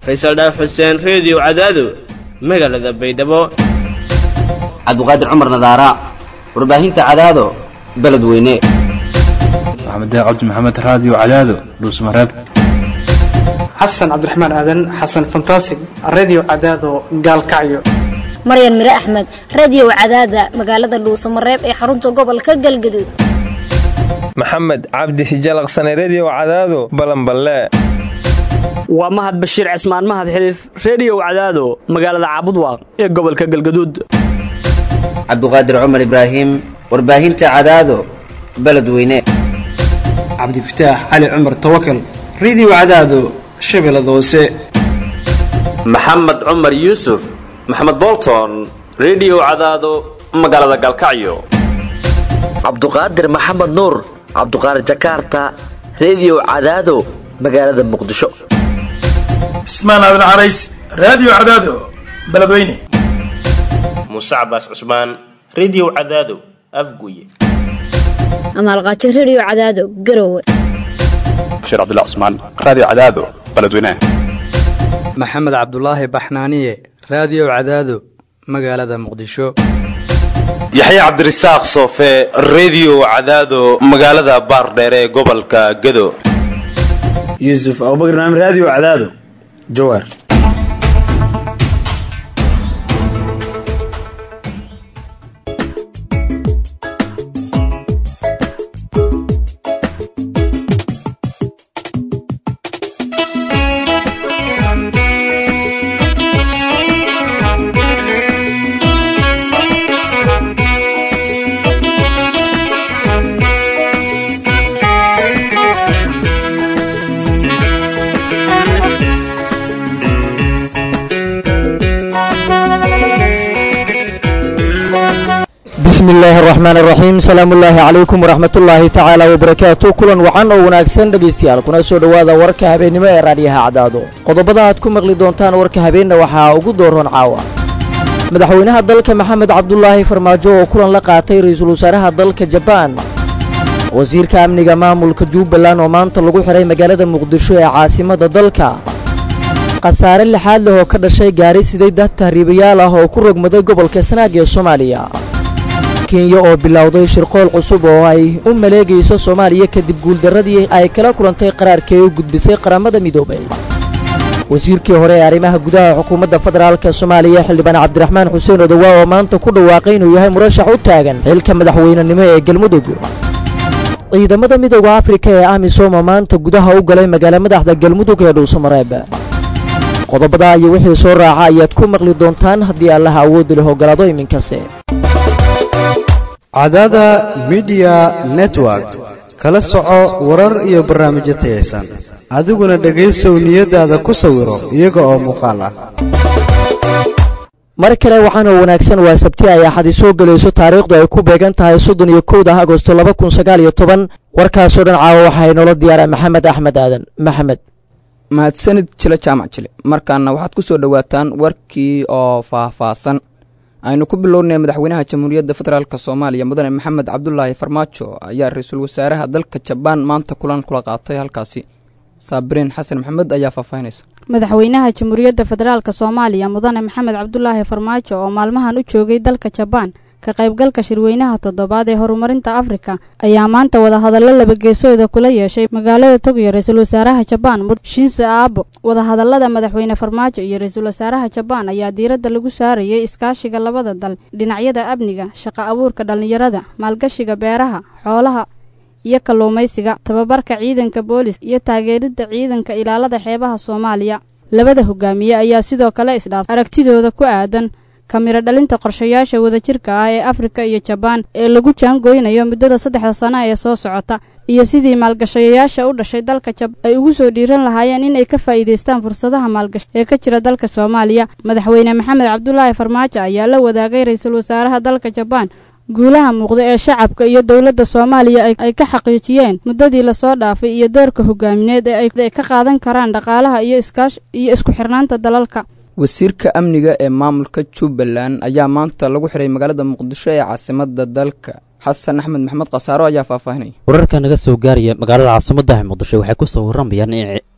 faysal dhaaf xuseen reediyo cadaado magaalada baydhabo cabdiqaadir cumar nadaara warbaahinta cadaado beledweyne maxamed cabdi maxamed raadiyo cadaado dhuusmareeb xasan cabdiraxmaan aadan xasan fantasig redio cadaado gaalkacyo maryan mire axmed radio cadaada magaalada dhuusamareeb ee xarunta gobolka galgaduud maxamed cabdi hijalaqsane redio cadaado balanballe waa mahad bashiir cismaan mahad xiliif reediyow cadaado magaalada caabudwaaq ee gobolka galgaduud cabdiqaadir cumar ibraahim warbaahinta cadaado beledweyne cabdifataax cali cumar tawakal redio cadaado shabeellada hoose maxamed cumar yuusuf maxamed bolton redio cadaado magaalada galkacyo cabduqaadir maxamed nuur cabduqaadir jakaarta redio cadaado magaalada muqdisho cismaan aadan carays raadiyo cadaado beledweyne muuse cabaas cusmaan redio cadaado afguye amaalqaajo redio cadaado garowe bashiir cabdilla cusmaan raadiyo cadaado beledweyne maxamed cabdulaahi baxnaaniye raadiyo cadaado magaalada muqdisho yaxya cabdirasaaq soofe redio cadaado magaalada baardheere ee gobolka gado yuusuf abubakar naam raadiyo cadaado jawaar bismi illaahi araxmaan araxiim salaamullaahi calaykum waraxmatullaahi tacaala wabarakaatu kulan wacan oo wanaagsan dhegaystayaal kuna soo dhowaada warka habeennimo ee raadyaha cadaado qodobada aad ku maqli doontaan warka habeenna waxaa ugu dooroon caawa madaxweynaha dalka maxamed cabdulaahi farmaajo oo kulan la qaatay ra-iisul wasaaraha dalka jabaan wasiirka amniga maamulka jubbaland oo maanta lagu xidhay magaalada muqdisho ee caasimadda dalka khasaare lixaad leh oo ka dhashay gaari siday dad tahriibayaal ah oo ku rogmaday gobolka sanaag ee soomaaliya kenya oo bilowday shirqool cusub oo ay u maleegayso soomaaliya kadib guuldarradii ay kala kulantay qaraarkii u gudbisay qaramada midoobay wasiirkii hore ee arrimaha gudaha xukuumadda federaalk soomaaliya xildhibaan cabdiraxmaan xuseen odowaa oo maanta ku dhawaaqay inuu yahay murashax u taagan xilka madaxweynenimo ee galmudug ciidamada midooda afrika ee amisom oo maanta gudaha u galay magaala madaxda galmudug ee dhuusamareeb qodobada iyo wixii soo raaca ayaad ku maqli doontaan haddii allaha awoodi leh ogolaado iminkase cadaada midiya network kala soco warar iyo barnaamijyo tayaysan adiguna dhegaysow niyadaada ku sawiro iyaga oo muuqaal ah mar kale waxaanoo wanaagsan waa sabti ay axadi soo gelayso taariikhdu ay ku beegan tahay soddon iyo kowda agosto laba kun sagaal iyo toban warkaasoo dhan caawa waxaa inoola diyaara maxamed axmed aadan maxamed mahadsanid jile jaamac jile markaana waxaad ku soo dhowaataan warkii oo faahfaahsan aynu ku bilownay madaxweynaha jamhuuriyadda federaalk soomaaliya mudane maxamed cabdulaahi farmaajo ayaa ra-iisul wasaaraha dalka jabaan maanta kulan kula qaatay halkaasi saabiriin xasan maxamed ayaa faahfaahinaysa madaxweynaha jamhuuriyadda federaalk soomaaliya mudane maxamed cabdulaahi farmaajo oo maalmahan u joogay dalka jabaan ka qaybgalka shirweynaha toddobaad ee horumarinta afrika ayaa maanta wadahadallo labageesooda kula yeeshay magaalada togiyo ra-iisul wasaaraha jabaan shinso aabo wadahadallada madaxweyne farmaajo iyo ra-iisul wasaaraha jabaan ayaa diiradda lagu saarayay iskaashiga labada dal dhinacyada amniga shaqo abuurka dhallinyarada maalgashiga beeraha xoolaha iyo kalluumaysiga tababarka ciidanka boolis iyo taageeridda ciidanka ilaalada xeebaha soomaaliya labada hogaamiye ayaa sidoo kale isdhaaf aragtidooda ku aadan kamiro dhalinta qorshayaasha wadajirka ah ee afrika iyo jabaan ee lagu jaangooynayo muddada saddexda sano ee soo socota iyo sidii maalgashayayaasha u dhashay dalka jabaan ay ugu soo dhiiran lahaayeen inay ka faa'iidaystaan fursadaha maalgashi ee ka jira dalka soomaaliya madaxweyne maxamed cabdulaahi farmaajo ayaa la wadaagay ra-iisul wasaaraha dalka jabaan guulaha muuqda ee shacabka iyo dowladda soomaaliya ay ka xaqiijiyeen muddadii lasoo dhaafay iyo doorka hogaamineed ee ay ka qaadan karaan dhaqaalaha iyo iskaash iyo isku xirnaanta dalalka wasiirka amniga ee maamulka jubbaland ayaa maanta lagu xiray magaalada muqdisho ee caasimada dalka xasan axmed maxamed khasaaro ayaa faahfaahinaya wararka naga soo gaaraya magaalada caasimadda muqdisho waxay ku soo warramayaan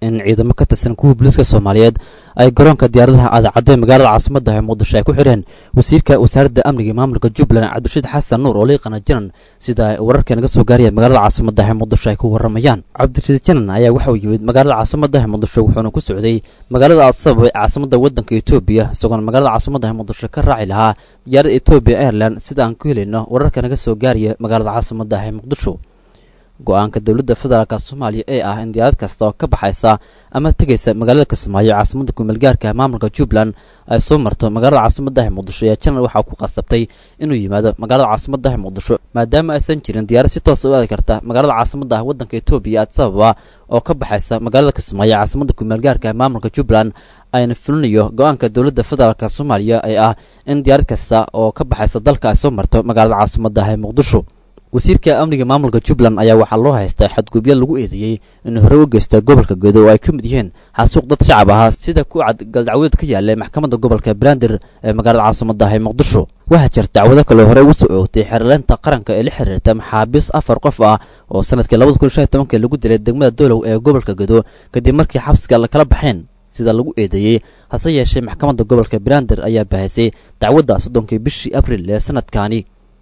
in ciidamo ka tirsan kuwa booliiska soomaaliyeed ay garoonka diyaaradaha aadacadda ee magaalada caasimadda ee muqdisho ay ku xidheen wasiirka wasaaradda amniga iyo maamulka jubbaland cabdirashiid xasan nuur oo liiqana janan sida ay wararka naga soo gaaraya magaalada caasimadda ee muqdisho ay ku waramayaan cabdirashiid janan ayaa waxa uu yimid magaalada caasimadda ee muqdisho wuxuuna ku socday magaalada adsabab ee caasimadda waddanka etoobiya isagoona magaalada caasimadda ee muqdisho ka raaci lahaa diyaarada etoobiya airland sida aan ku helayno wararka naga soo gaaraya magaalada caasimadda ee muqdisho go-aanka dowladda federaalka soomaaliya ee ah in diyaarad kasta oo ka baxaysa ama tegaysa magaalada kismaayo caasimada kumeelgaarka maamulka jubbaland ay soo marto magaalada caasimaddaha muqdisho ayaa janal waxaa ku qasabtay inuu yimaado magaalada caasimaddaha muqdisho maadaama aysan jirin diyaarad si toosa u aadi karta magaalada caasimadda waddanka etoobiya adsababa oo ka baxaysa magaalada kismaayo caasimada kumeelgaarka maamulka jubbaland ayna fulinayo go-aanka dowladda federaalka soomaaliya ee ah in diyaarad kasta oo ka baxaysa dalka ay soo marto magaalada caasimaddaha ee muqdisho wasiirka amniga maamulka jubbaland ayaa waxaa loo haystaa xadgudubyo lagu eedeeyey inuu hore u geysta gobolka gedo oo ay ka mid yihiin xasuuq dad shacab ahaa sida ku cad galdacwadeed ka yaallay maxkamadda gobolka banaadir ee magaalada caasimaddaah ee muqdisho waxaa jira dacwado kale hore ugu soo oogtay xeerleynta qaranka ee la xiriirta maxaabiis afar qof ah oo sanadkii labada kun shan tobankii lagu dilay degmada dolow ee gobolka gedo kadib markii xabsiga la kala baxeen sida lagu eedeeyey hase yeeshee maxkamadda gobolka banaadir ayaa bahisay dacwadda soddonkii bishii abril ee sanadkaani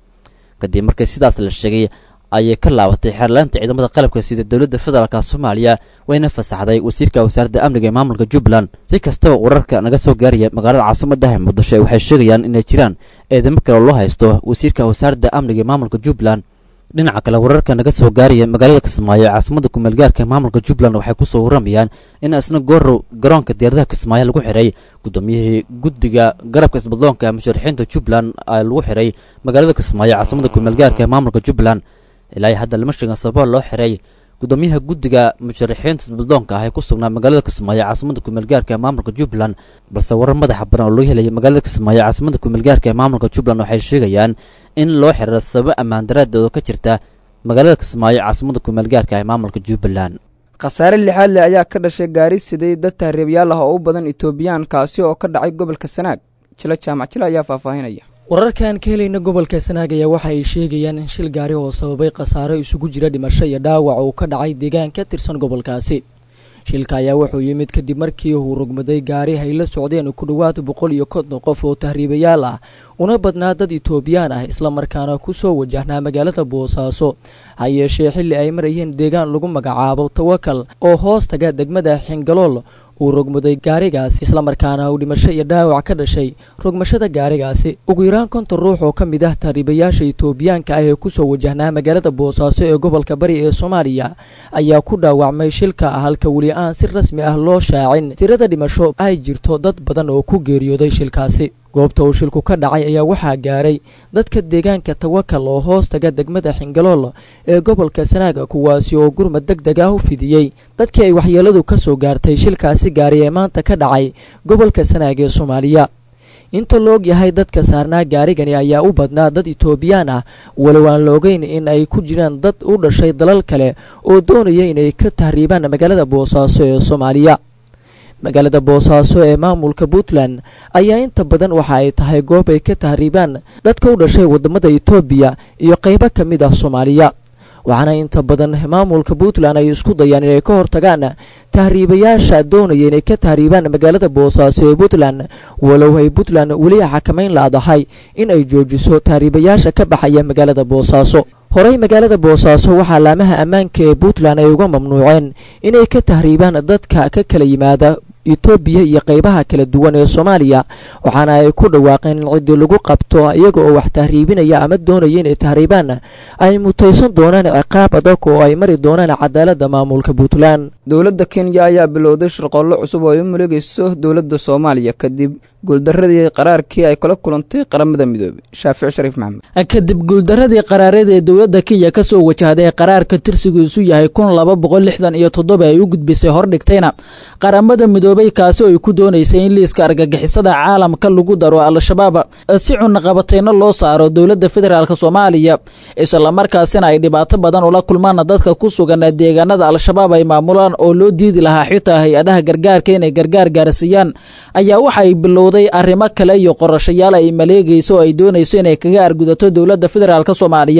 kadib markii sidaas la sheegay ayay ka laabatay xeerlaanta ciidamada qalabka sida dowladda federaalk soomaaliya wayna fasaxday wasiirka wasaaradda amniga ee maamulka jubbaland si kastaba wararka naga soo gaaraya magaalada caasimaddaha muqdisho waxay sheegayaan inay jiraan eedamo kale loo haysto wasiirka wasaaradda amniga ee maamulka jubbaland dhinaca kale wararka naga soo gaaraya magaalada kismaayo ee caasimada kumeelgaarka maamulka jubbaland waxay kusoo waramayaan in isna goorow garoonka diyaaradaha kismaayo lagu xiray guddoomiyihii guddiga garabka isbadloonka musharaxiinta jubbaland lagu xiray magaalada kismaayo caasimada kumeelgaarka ee maamulka jubbaland ilaa hadda lama sheegin sababa loo xiray gudoomiyaha guddiga musharaxiinta isbadloonka ah ee ku sugnaa magaalada kismaayo caasimada kumeelgaarka ee maamulka jubbaland balse warar madaxa badan oo laga helaya magaalada kismaayo caasimada kumeelgaarka ee maamulka jubbaland waxay sheegayaan in loo xiriiro sababo ammaan daraadeeda ka jirta magaalada kismaayo caasimada kumeelgaarka ee maamulka jubbaland khasaare lixaad leh ayaa ka dhashay gaari siday dad tahriibyaal ah oo u badan etoobiyaan kaasi oo ka dhacay gobolka sanaag jilo jaamac jilo ayaa faahfaahinaya wararkaan ka helayna gobolka sanaag ayaa waxa ay sheegayaan in shil gaari oo sababay khasaaro isugu jira dhimasho iyo dhaawac uu ka dhacay deegaan ka tirsan gobolkaasi shilka ayaa wuxuu yimid kadib markii uu rogmaday gaari ay la socdeen ku dhowaad boqol iyo konton qof oo tahriibayaal ah una badnaa dad etoobiyaan ah islamarkaana ku soo wajahnaa magaalada boosaaso ha yeeshee xilli ay marayeen deegaan lagu magacaabo tawakal oo hoos taga degmada xingalool uu rogmaday gaarigaasi islamarkaana uu dhimasho iyo dhaawac ka dhashay rogmashada gaarigaasi ugu yaraan konton ruux oo ka mid ah tahriibayaasha etoobiyaanka ah ee kusoo wajahnaa magaalada boosaaso ee gobolka bari ee soomaaliya ayaa ku dhaawacmay shilka halka weli aan si rasmi ah loo shaacin tirada dhimasho ay jirto dad badan oo ku geeriyooday shilkaasi goobta uu shilku ka dhacay ayaa waxaa gaaray dadka deegaanka tawakal oo hoos taga degmada xingalool ee gobolka sanaaga kuwaasi oo gurmad deg deg ah u fidiyey dadkii ay waxyeeladu ka soo gaartay shilkaasi gaari ee maanta ka dhacay gobolka sanaag ee soomaaliya inta la og yahay dadka saarnaa gaarigani ayaa u badnaa dad etoobiyaan ah walow aan la ogeyn in ay ku jiraan dad u dhashay dalal kale oo doonaya inay ka tahriibaan magaalada boosaaso ee soomaaliya magaalada boosaaso ee maamulka puntland ayaa inta badan waxa ay tahay goob ay ka tahriibaan dadka u dhashay wadamada etoobiya iyo qaybo ka mid ah soomaaliya waxaana inta badan maamulka puntland ay isku dayaan inay ka hortagaan tahriibayaasha doonaya inay ka tahriibaan magaalada boosaaso ee puntland walow ay puntland weli xakamayn laadahay in ay joojiso tahriibayaasha ka baxaya magaalada boosaaso horey magaalada boosaaso waxaa laamaha ammaanka ee puntland ay uga mamnuuceen inay ka tahriibaan dadka ka kala yimaada etoobiya iyo qaybaha kala duwan ee soomaaliya waxaana ay ku dhawaaqeen in ciddii lagu qabto iyaga oo wax tahriibinaya ama doonaya inay tahriibaan ay mutaysan doonaan ciqaab adag oo ay mari doonaan cadaaladda maamulka puntland dowladda kenya ayaa bilowday shirqoollo cusub oo ay u maleegayso dowladda soomaaliya kadib guuldaradii qaraarkii ay kula kulantay qaramada midoobey shaafic shariif maxamed kadib guuldaradii qaraareed ee dowladda kenya ka soo wajahday qaraarka tirsigiisu yahay kun laba boqol lixdan iyo toddoba ay u gudbisay hordhigtayna qaramada midoobey kaasi oo ay ku doonaysay in liiska argagixisada caalamka lagu daro al-shabaab si cunaqabateyno loo saaro dowladda federaalk soomaaliya islamarkaasina ay dhibaato badan ula kulmaan dadka ku sugan deegaanada al-shabaab ay maamulaan oo loo diidi lahaa xitaa hay-adaha gargaarka inay gargaar gaarsiiyaan ayaa waxaay bilowday arrimo kale iyo qorashayaal ay maleegayso oo ay doonayso inay kaga argudato dowladda federaalk soomaaliya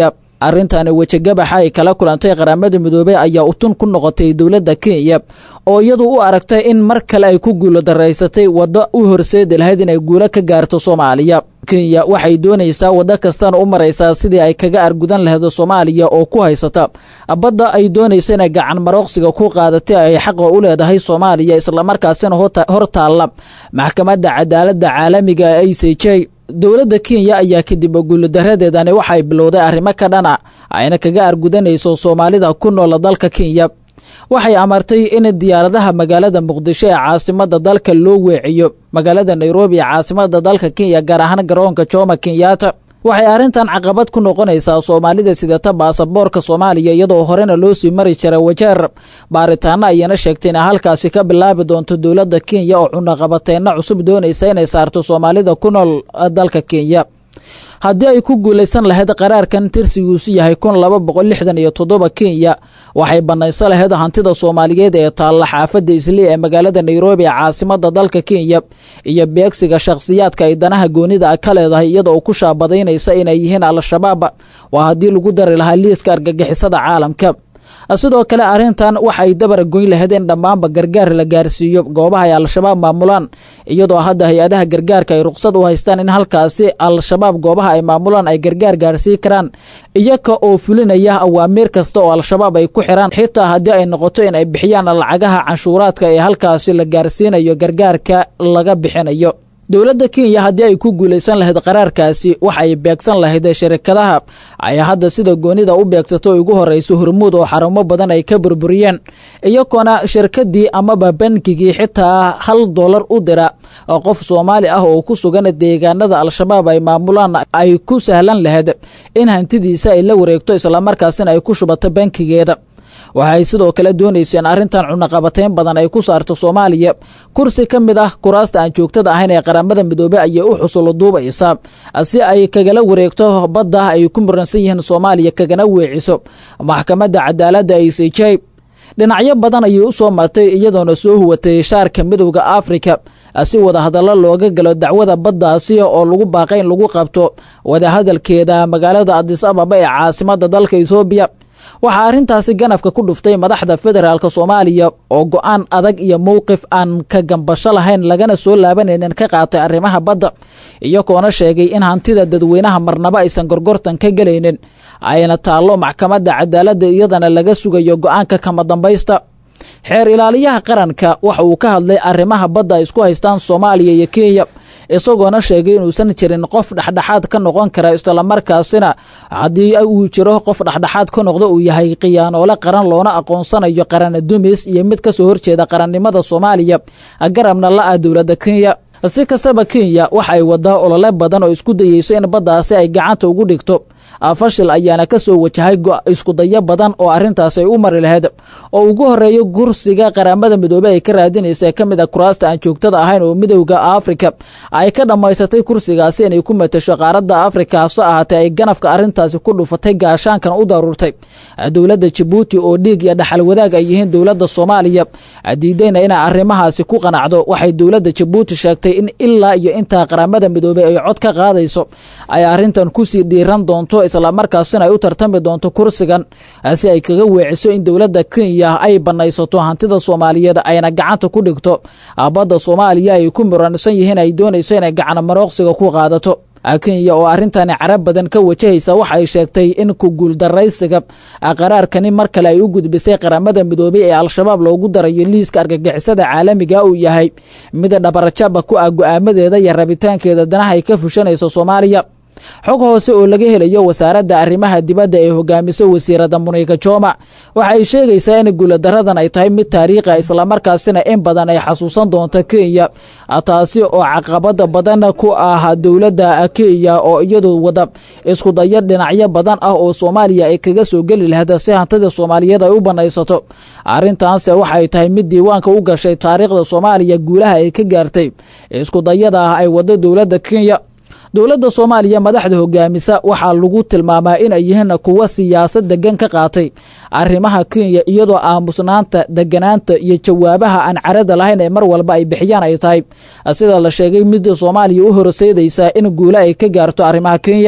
arrintaani wejigabaxa ay kala kulantay qaramada midoobey ayaa utun ku noqotay dowladda kenya oo iyadu u aragtay in mar kale ay ku guulo daraysatay waddo u horseedi lahayd inay guulo ka gaarto soomaaliya kenya waxay doonaysaa waddo kastana u maraysaa sidii ay kaga argudan lahayd soomaaliya oo ku haysata badda ay doonaysa inay gacan marooqsiga ku qaadatay ay xaqa u leedahay soomaaliya islamarkaasina hor taalla maxkamadda cadaaladda caalamiga ee a c j dowladda kenya ayaa kadib guuladaradeedani waxay bilowday arrimo ka dhana ayna kaga argudanayso soomaalida ku nool dalka kenya waxay amartay in diyaaradaha magaalada muqdisho ee caasimada dalka loo weeciyo magaalada nairobi ee caasimada dalka kenya gaar ahaan garoonka jomo kenyatta waxay arrintan caqabad ku noqonaysaa soomaalida sidata baasaboorka soomaaliya iyadoo horena loo sii mari jira wajeer baaritaano ayana sheegtay inay halkaasi ka bilaabi doonto dowladda kenya oo cunaqabateenna cusub doonaysa inay saarto soomaalida ku nool dalka kenya haddii ay ku guulaysan lahayd qaraarkan tirsigiisu yahay kun laba boqol lixdan iyo toddoba kenya waxay bannayso lahayd hantida soomaaliyeed ee taalla xaafadda islii ee magaalada nairobi ee caasimada dalka kenya iyo beegsiga shakhsiyaadka ay danaha goonida ka leedahay iyada oo ku shaabadaynaysa inay yihiin al-shabaab waa haddii lagu dari lahaa liiska argagixisada caalamka sidoo kale arrintan waxay dabar goyn lahayd in dhammaanba gargaar la gaarsiiyo goobaha ay al-shabaab maamulaan iyadoo hadda hay-adaha gargaarka ay ruqsad u haystaan in halkaasi al-shabaab goobaha ay maamulaan ay gargaar gaarsiin karaan iyaga oo fulinaya awaamiir kasta oo al-shabaab ay ku xiraan xitaa haddii ay noqoto in ay bixiyaan lacagaha canshuuraadka ee halkaasi la gaarsiinayo gargaarka laga bixinayo dowladda kenya haddii ay ku guulaysan lahayd qaraarkaasi waxay beegsan lahayd shirikadaha ay hadda sida goonida u beegsato ugu horeyso hormuud oo xarumo badan ay ka burburiyeen iyagoona shirkadii amaba bankigii xitaa hal dollar u dira qof soomaali ah oo ku sugan deegaanada al-shabaab ay maamulaan ay ku sahlan lahayd in hantidiisa ay la wareegto islamarkaasina ay ku shubato bankigeeda waxay sidoo kale doonaysa in arrintan cunaqabateyn badan ay ku saarto soomaaliya kursi ka mid ah kuraasta aan joogtada ahayn ee qaramada midoobey ayay u xusulo duubaysaa si ay kagala wareegto badda ay ku muransan yihiin soomaaliya kagana weeciso maxkamadda cadaaladda a c j dhinacyo badan ayay u soo martay iyadoona soo huwatay shaarka midowda afrika si wadahadallo looga galo dacwada baddaasi oo lagu baaqay in lagu qabto wadahadalkeeda magaalada adis ababa ee caasimada dalka etoobiya waxaa arrintaasi ganafka ku dhuftay madaxda federaalk soomaaliya oo go-aan adag iyo mowqif aan ka gambasho lahayn lagana soo laabanaynin ka qaatay arrimaha badda iyagoona sheegay in hantida dadweynaha marnabo aysan gorgortan ka gelaynin ayna taallo maxkamadda cadaaladda iyadana laga sugayo go-aanka kama dambaysta xeer ilaaliyaha qaranka waxa uu ka hadlay arrimaha badda ay isku haystaan soomaaliya iyo kenya isagoona sheegay inuusan jirin qof dhexdhexaad ka noqon kara islamarkaasina haddii uu jiro qof dhexdhexaad ka noqdo uu yahay khiyaanoole qaran loona aqoonsanayo qarana dumis iyo mid kasoo horjeeda qarannimada soomaaliya garabna la-ah dowladda kenya si kastaba kenya waxa ay wadaa olole badan oo isku dayeyso in baddaasi ay gacanta ugu dhigto fashil ayaana ka soo wajahay iskudayo badan oo arrintaas ay u mari lahayd oo ugu horeeyo gursiga qaramada midoobey ay ka raadinaysa ka mid a kuraasta aan joogtada ahayn oo midowda afrika ay ka dhammaysatay kursigaasi inay ku matasho qaaradda afrika hase ahaatee ay ganafka arrintaasi ku dhufatay gaashaankan u daruurtay dowladda jabuuti oo dhiig iyo dhaxal wadaag ay yihiin dowladda soomaaliya diidayna inay arrimahaasi ku qanacdo waxay dowladda jabuuti sheegtay in ilaa iyo intaa qaramada midoobey ay cod ka qaadayso ay arrintan kusii dhiiran doonto islamarkaasina ay u tartami doonto kursigan si ay kaga weeciso in dowladda kenya ay banaysato hantida soomaaliyeed ayna gacanta ku dhigto badda soomaaliya ay ku muransan yihiin ay doonayso inay gacana marooqsiga ku qaadato kenya oo arrintani carab badan ka wajahaysa waxa ay sheegtay in ku guuldaraysiga qaraarkani mar kale ay u gudbisay qaramada midoobey ee al-shabaab loogu darayo liiska argagixisada caalamiga uu yahay mid dhabarjaba ku ah go-aamadeeda iyo rabitaankeeda danaha ay ka fushanayso soomaaliya xog hoose oo laga helayo wasaaradda arrimaha dibadda ee hogaamiso wasiirada muniga joma waxa ay sheegaysaa in guuladaradan ay tahay mid taariikha islamarkaasina in badan ay xasuusan doonto kenya taasi oo caqabada badan ku ah dowladda kenya oo iyadu wada isku dayo dhinacyo badan ah oo soomaaliya ay kaga soo geli lahayd si hantida soomaaliyeed ay u banaysato arrintaanse waxay tahay mid diiwaanka u gashay taariikhda soomaaliya guulaha ay ka gaartay isku dayada ah ay wado dowladda kenya dowladda soomaaliya madaxda hogaamisa waxaa lagu tilmaamaa inay yihiin kuwa siyaasad degan ka qaatay arrimaha kenya iyadoo aamusnaanta deganaanta iyo jawaabaha aan carada lahayn ee mar walba ay bixiyaan ay tahay sida la sheegay midda soomaaliya u horseedaysaa in guule ay ka gaarto arrimaha kenya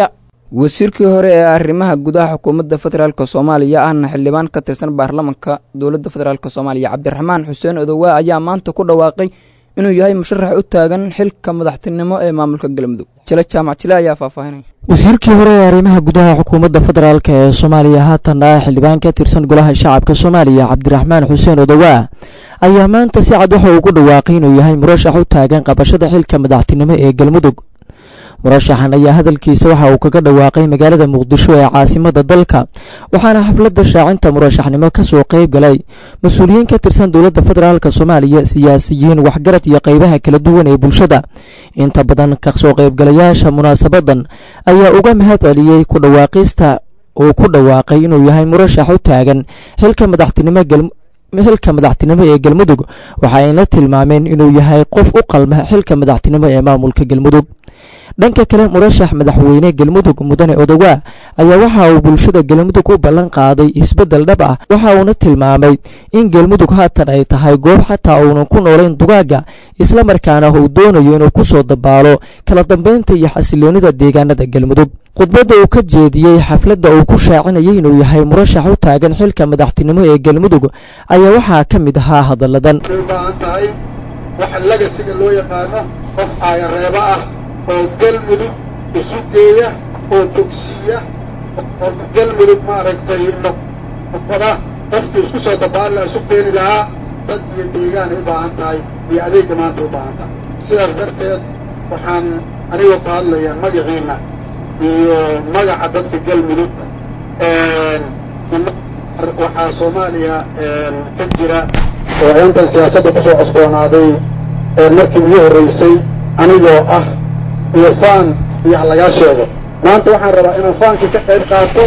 wasiirkii hore ee arrimaha gudaha xukuumadda federaalk soomaaliya ahna xildhibaan ka tirsan baarlamanka dowladda federaalk soomaaliya cabdiraxmaan xuseen odowaa ayaa maanta ku dhawaaqay inuu yahay musharax u taagan xilka madaxtinimo ee maamulka galmudug jile jaamac jile ayaa faahfaahinaya wasiirkii hore ee arrimaha gudaha xukuumadda federaalk ee soomaaliya haatan ah xildhibaan ka tirsan golaha shacabka soomaaliya cabdiraxmaan xuseen odowaa ayaa maanta si cad waxa uu ku dhawaaqay inuu yahay murashax u taagan qabashada xilka madaxtinimo ee galmudug murashaxan ayaa hadalkiisa waxa uu kaga dhawaaqay magaalada muqdisho ee caasimada dalka waxaana xafladda shaacinta murashaxnimo kasoo qayb galay mas-uuliyiin ka tirsan dowladda federaalk soomaaliya siyaasiyiin waxgarad iyo qeybaha kala duwan ee bulshada inta badan kasoo qaybgalayaasha munaasabadan ayaa uga mahad celiyey ku dhawaaqista uu ku dhawaaqay inuu yahay murashax u taagan xilka madaxtinimo xilka madaxtinimo ee galmudug waxaayna tilmaameen inuu yahay qof u qalma xilka madaxtinimo ee maamulka galmudug dhanka kale murashax madaxweyne galmudug mudane odowaa ayaa waxa uu bulshada galmudug u ballan qaaday isbeddel dhab ah waxa uuna tilmaamay in galmudug haatan ay tahay goob xataa uunan ku noolayn dugaaga islamarkaana uu doonayo inuu ku soo dabaalo kala dambeynta iyo xasiloonida deegaanada galmudug khudbadda uu ka jeediyey xafladda uu ku shaacinayay inuu yahay murashax u taagan xilka madaxtinimo ee galmudug ayaa waxaa ka mid ahaa hadalladan waxa lagasiga loo yaqaano qof aayareebo ah oo galmudug isu geeya oo bogsiiya oo galmudug maaragtay noqoda qofkii isku soo dabaalla isu keeni lahaa dad iyo deegaanay u baahan tahay iyo adeegga maanta u baahan tahay sidaas darteed waxaan anigoo ka hadlayaa magaciinna iyo magaca dadka galmudug waxaa soomaaliya ka jira oo intan siyaasadda ku soo cosboonaaday markii ugu horraysay anigoo ah iyo faan iyo halagaa sheego maanta waxaan rabaa inaan faankii ka qayb qaato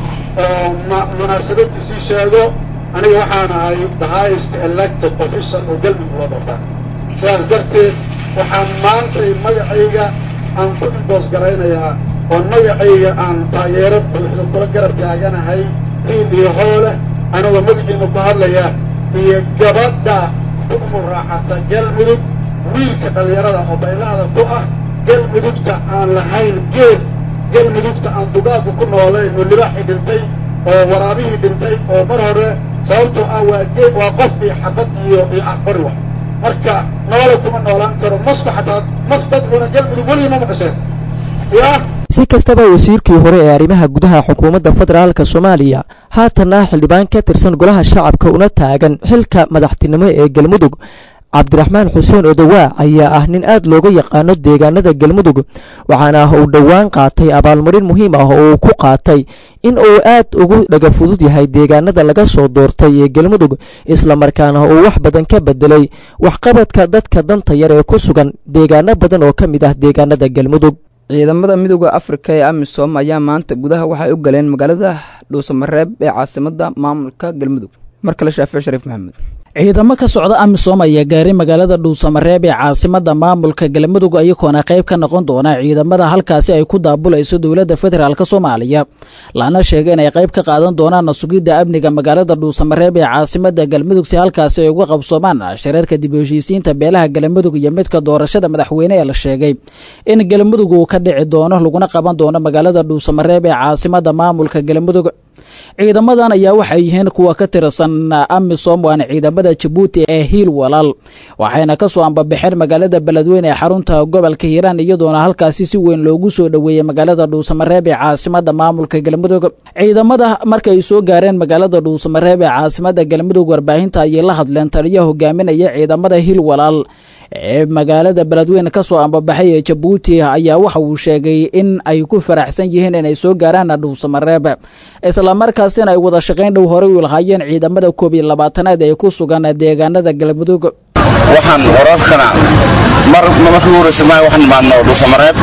oo munaasabadiisii sheego aniga waxaan ahay the highest elected official oo galmudug loo doortaa sidaas darteed waxaan maantay magacayga aan ku indoos garaynayaa oon magacayga aan taageero buuxda kula garab taaganahay riil iyo hooleh anigoo magaciina ku hadlaya iyo gabadha ku muraaxata galmudug wiilka dhallinyarada oo baylahda ku ah galmudugta aan lahayn geed galmudugta aan dugaaggu ku noolayn oo libaaxii dhintay oo waraabihii dhintay oo mar hore sababtoo ah waa geed waa qof iyo xabad iyo iyo aqbari wa marka noole kuma noolaan karo masku xataa mas dad cuna galmudug weligii ma maqasheen yaa si kastaba wasiirkii hore ee arrimaha gudaha xukuumadda federaalk soomaaliya haatan ah xildhibaan ka tirsan golaha shacabka una taagan xilka madaxtinimo ee galmudug cabdiraxmaan xuseen odowaa ayaa ah nin aad looga yaqaano deegaanada galmudug waxaana uu dhowaan qaatay abaalmarin muhiim ah oo uu ku qaatay in uu aad ugu dhaga fudud yahay deegaanada laga soo doortay ee galmudug islamarkaana uu wax badan ka bedelay waxqabadka dadka danta yar ee ku sugan deegaano badan oo ka mid ah deegaanada galmudug ciidamada midooda afrika ee amisom ayaa maanta gudaha waxay u galeen magaalada dhuusamareeb ee caasimada maamulka galmudug mar kale shaafic shariif maxamed ciidamo ka socda amisom ayaa gaaray magaalada dhuusamareeb ee caasimada maamulka galmudug ayagoona qayb ka noqon doona ciidamada halkaasi ay ku daabulayso dowladda federaalk soomaaliya lana sheegay inay qayb ka qaadan doonaan sugidda amniga magaalada dhuusamareeb ee caasimada galmudug si halkaasi ay uga qabsoomaan shareerka dib u heshiisiinta beelaha galmudug iyo midka doorashada madaxweyne ee la sheegay in galmudug uu ka dhici doono laguna qaban doono magaalada dhuusamareeb ee caasimada maamulka galmudug ciidamadan ayaa waxay yihiin kuwa ka tirsan amisom waana ciidamada jabuuti ee hiil walaal waxayna kasoo ambabaxeen magaalada beledweyne ee xarunta gobolka hiiraan iyadoona halkaasi si weyn loogu soo dhoweeyey magaalada dhuusamareeb ee caasimada maamulka galmudug ciidamada markay soo gaareen magaalada dhuusamareeb ee caasimada galmudug warbaahinta ayay la hadleen taliya hogaaminaya ciidamada hiil walaal ee magaalada beledweyne kasoo ambabaxay ee jabuuti ayaa waxa uu sheegay in ay ku faraxsan yihiin inay soo gaaraan dhuusamareeb islamarkaasina ay wada shaqayn dhow horey u lahaayeen ciidamada koob iyo labaatanaad ee ku sugan deegaanada galmudug waxaan wararkana mar markii horeysa ma waxaan imaadno dhuusamareeb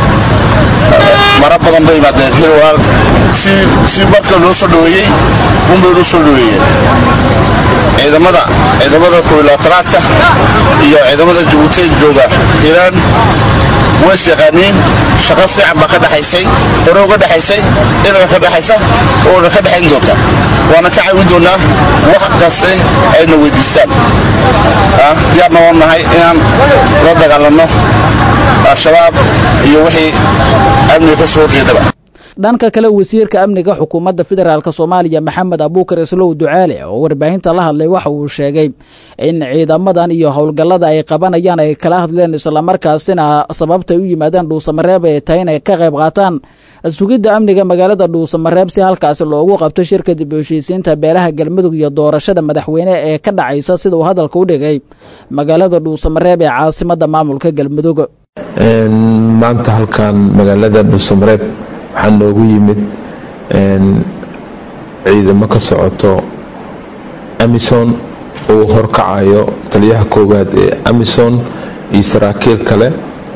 mara badan bay imaadeen hil walaal si si marka loo soo dhoweeyey unbay loo soo dhoweeyeen ciidamada ciidamada koob iyo labaatanaadka iyo ciidamada jabuuti jooga hiiraan ways yaqaaniin shaqo fiican baa ka dhexaysay hore uga dhexaysay inana ka dhexaysa oona ka dhexayn doonta waana ka caawin doonaa wax kaste ayna weydiistaan diyaarna waan nahay inaan la dagaalanno al-shabaab iyo wixii amniga ka soo horjeedaba dhanka kale wasiirka amniga xukuumadda federaalk soomaaliya maxamed abuukar islow ducaale oo warbaahinta la hadlay waxa uu sheegay in ciidamadan iyo howlgallada ay qabanayaan ay kala hadleen islamarkaasina sababta ay u yimaadeen dhuusamareeb ay tahay inay ka qayb qaataan sugidda amniga magaalada dhuusamareeb si halkaasi loogu qabto shirka dib u heshiisiinta beelaha galmudug iyo doorashada madaxweyne ee ka dhacaysa sida uu hadalka u dhigay magaalada dhuusamareeb ee caasimada maamulka galmudug maanta halkan magaalada dhuusamareeb waxaa noogu yimid ciidamo ka socoto amison uu horkacayo taliyaha koowaad ee amison iyo saraakiil kale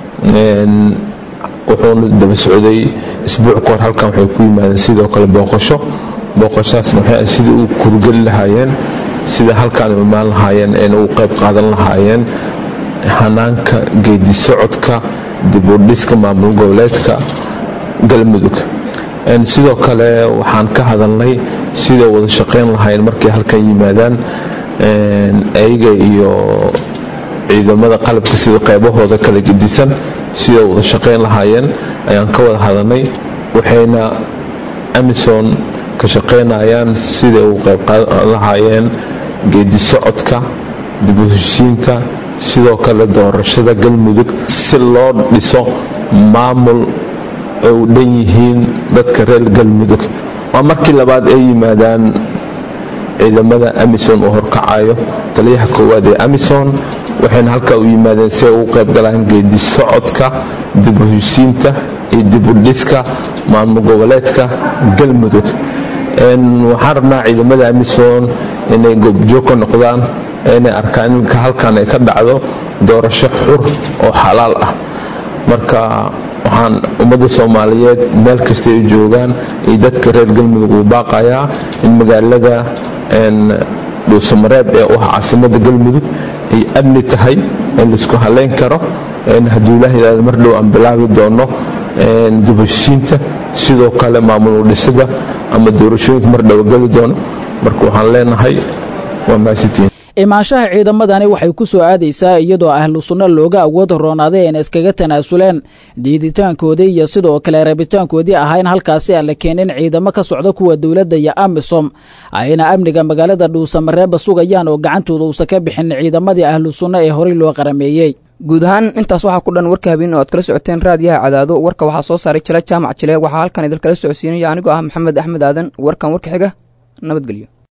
wuxuuna daba socday isbuuc kahor halkan waxay ku yimaadeen sidoo kale booqasho booqashaasna waxay sidai u kurgeli lahaayeen sida halkaan u imaan lahaayeen eena u qayb qaadan lahaayeen hanaanka geedi socodka dibudhiska maamul goboleedka galmudug sidoo kale waxaan ka hadalnay siday wada shaqayn lahaayeen markay halkan yimaadaan ayaga iyo ciidamada qalabka sida qaybahooda kala gedisan siday wada shaqayn lahaayeen ayaan ka wada hadalnay waxayna amison ka shaqaynayaan siday u qayb qaadan lahaayeen geedi socodka dib u heshiisiinta sidoo kale doorashada galmudug si loo dhiso maamul ay u dhan yihiin dadka reer galmudug waa markii labaad ay yimaadaan ciidamada amison uu horkacayo taliyaha koowaad ee amison waxayna halkaa u yimaadeen si ay ugu qayb galaan geedi socodka dib u heshiisiinta iyo dib u dhiska maamul goboleedka galmudug waxaan rabnaa ciidamada amison inay goobjoog ka noqdaan inay arkaan iminka halkan ay ka dhacdo doorasho xur oo xalaal ah marka waxaan ummadda soomaaliyeed meel kastay u joogaan iyo dadka reer galmudug uu baaqayaa in magaalada dhuusamareeb ee u ah caasimada galmudug ay amni tahay in laisku halayn karo hadduu ilaahaydaada mar dhow aan bilaabi doono dibheshiinta sidoo kale maamul udhisada ama doorashooyinka mar dhow geli doono marka waxaan leenahay waa mahadsantiin imaanshaha ciidamadani waxay ku soo aadaysaa iyadoo ahlu sunno looga awood roonaaday ayna iskaga tanaasuleen diiditaankoodii iyo sidoo kale rabitaankoodii ahaa in halkaasi aan la keenin ciidamo ka socda kuwa dowladda iyo amisom ayna amniga magaalada dhuusamareeba sugayaan oo gacantooda uusan ka bixin ciidamadii ahlu sunno ee horey loo qarameeyey guud ahaan intaas waxaa ku dhan warka habeen oo aad kala socoteen raadiyaha cadaado warka waxaa soo saaray jila jaamac jile waxaa halkan idinkala socodsiinaya anigoo ah maxamed axmed aadan warkan warka xiga nabadgelyo